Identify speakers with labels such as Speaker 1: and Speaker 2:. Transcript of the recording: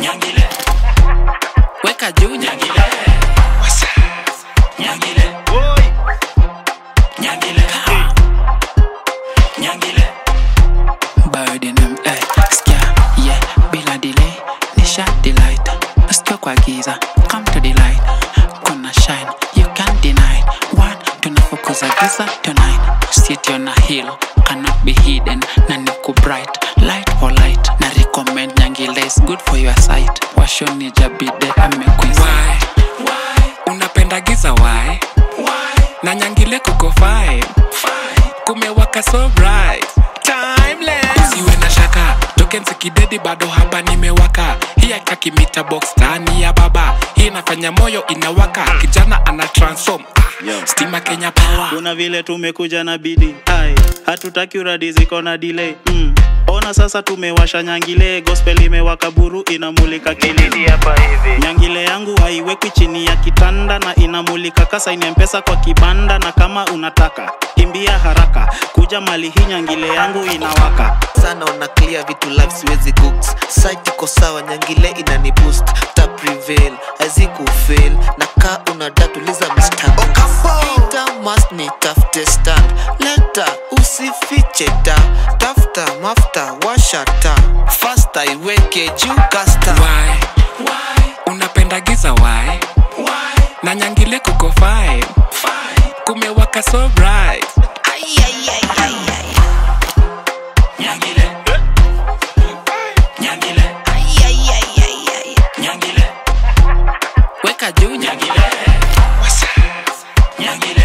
Speaker 1: Nyangile,
Speaker 2: weka juu
Speaker 1: nyangile, nyangile, nyangile, nyangile.
Speaker 2: Biodynam, eh, skia, yeah, bila delay, nisha delight. Usikiwa kwa giza, come to the light. Kuna shine, you can't deny. One, tunafukuza giza tonight. City on a hill, cannot be hidden. Na niku bright, light for light. Na recommend Nyangile is good for your sight. Washoni jabide amekuisa.
Speaker 3: Why? unapenda giza why? na nyangile kuko fine kumewaka so bright timeless siwe na shaka token sikidedi bado hapa nimewaka hii akakimita box tani ya baba hii inafanya moyo inawaka kijana ana transform ah, stima kenya power
Speaker 4: kuna vile tumekuja na bidi ai hatutaki uradi ziko na delay mm. ona sasa tumewasha nyangile gospel imewaka buru inamulika kilidi hapa hivi nyangile yangu haiwekwi chini ya kitanda na inamulika kasa ina mpesa kwa kibanda na kama unataka kimbia haraka kuja mali hii nyangile yangu inawaka
Speaker 5: sana una clear vitu live siwezi cooks site iko sawa nyangile inani boost ta prevail haziku fail na ka una datuliza mistake Ita must ni tafute stand leta usifiche ta tafuta mafta washata fasta iweke juu kasta
Speaker 3: why? unapenda giza why? na nyangile kuko fine kumewaka so bright
Speaker 1: Nyangile, nyangile, nyangile,
Speaker 2: Weka juu
Speaker 1: nyangile, nyangile,